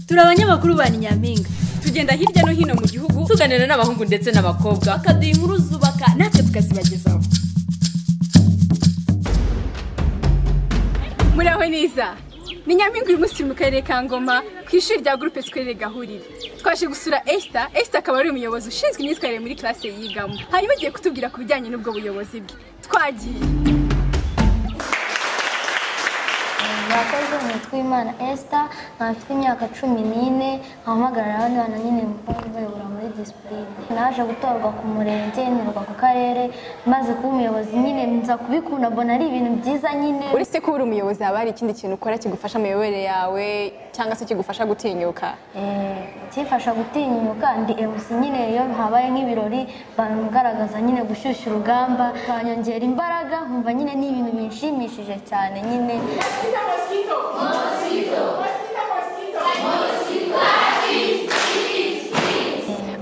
turi abanyamakuru ba nyampinga tugenda hirya no hino mu gihugu tuganira n'abahungu ndetse n'abakobwa bakaduha inkuru zubaka natwe tukazibagezaho muraho neza ni nyampinga uyu munsi turi mu karere ka ngoma ku ishuri rya gurupe sikorere gahurire twaje gusura esita esita akaba ari umuyobozi ushinzwe imyitwarire muri classe yigamo hanyuma agiye kutubwira ku bijyanye n'ubwo buyobozi bwe twagiye murakoze mwitwa imana esita nkaba mfite imyaka cumi n'ine nkahamagarira abandi bana nyine mbayobora muri disipurine naje gutorwa ku murenge ntorwa ku karere maze kuba umuyobozi nyine nza kubikunda mbona ari ibintu byiza nyine uretse kuba uri umuyobozi haba hari ikindi kintu ukora kigufasha mu miyoborere yawe cyangwa se kigufasha gutinyuka Eh, kimfasha gutinyuka ndi MC nyine iyo habaye nk'ibirori bangaragaza nyine gushyushya urugamba banyongera imbaraga nkumva nyine ni ibintu binshimishije cyane nyine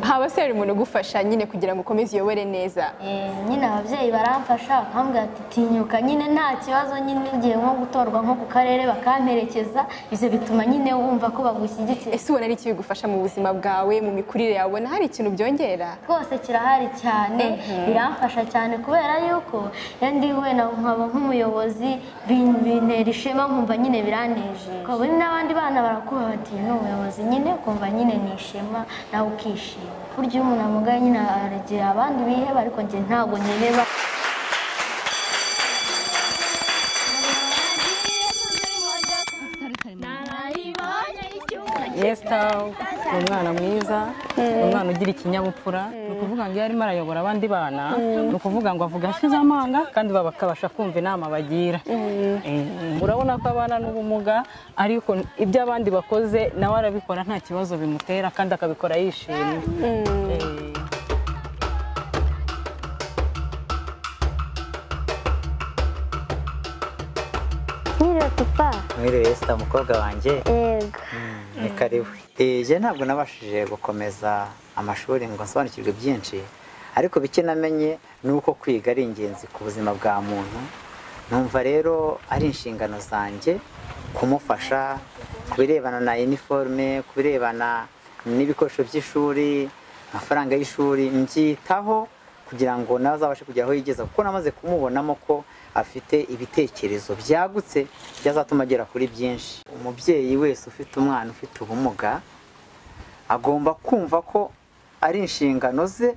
haba se hari umuntu ugufasha nyine kugira ngo ukomeze uyobore neza Eh, nyine ababyeyi baramfasha bakambwira ati tinyuka nyine nta kibazo nyine ugiye nko gutorwa nko ku karere bakamperekeza ibyo bituma nyine wumva ko bagushyigikiye ese ubona ari iki bigufasha mu buzima bwawe mu mikurire yawe ubona hari ikintu byongera rwose kirahari cyane biramfasha cyane kubera yuko iyo ndi wenda nkaba nk'umuyobozi bin- bintera ishema nkumva nyine biraneje ukaba uri n'abandi bana barakuba bati "Uyu ni umuyobozi nyine ukumva nyine ni ishema nawe ukishima burya iyo umuntu amugaye nyine aragira abandi biheba ariko njye ntabwo niheba yesita ni umwana mwiza ni umwana ugira ikinyabupfura ni ukuvuga ngo iyo arimo arayobora abandi bana ni ukuvuga ngo avuga ashize amanga kandi bakabasha kumva inama bagira Eh, urabona ko abana n'ubumuga ariko ibyo abandi bakoze nawe arabikora nta kibazo bimutera kandi akabikora yishimye Eh. nkiriwe papa mwiriwe esita umukobwa wanjye yego ni karibu njye ntabwo nabashije gukomeza amashuri ngo nsobanukirwe byinshi ariko bike namenye ni uko kwiga ari ingenzi ku buzima bwa muntu numva rero ari inshingano zanjye kumufasha ku birebana na iniforume ku birebana n'ibikoresho by'ishuri amafaranga y'ishuri mbyitaho kugira ngo nawe azabashe kugera aho yigeza kuko namaze kumubonamo ko afite ibitekerezo byagutse byazatuma agera kuri byinshi umubyeyi wese ufite umwana ufite ubumuga agomba kumva ko ari inshingano ze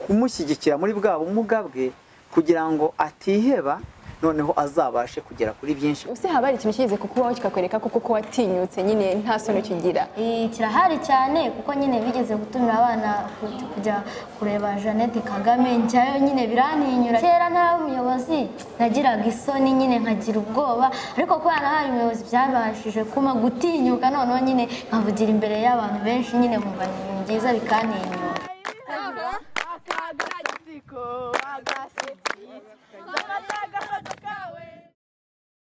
kumushyigikira muri bwa bumuga bwe kugira ngo atiheba noneho azabashe kugera kuri byinshi ese haba hari ikintu kigeze kukubaho kikakwereka ko kuko watinyutse nyine nta soni ukigira Eh, kirahari cyane kuko nyine bigeze gutumira abana ku- kujya kureba Jeannette Kagame njyayo nyine biraninyura kera ntari umuyobozi nagiraga isoni nyine nkagira ubwoba ariko kubera nabaye umuyobozi byabashije kuma gutinyuka noneho nyine nkavugira imbere y'abantu benshi nyine nkumva ni ibintu byiza bikaninyura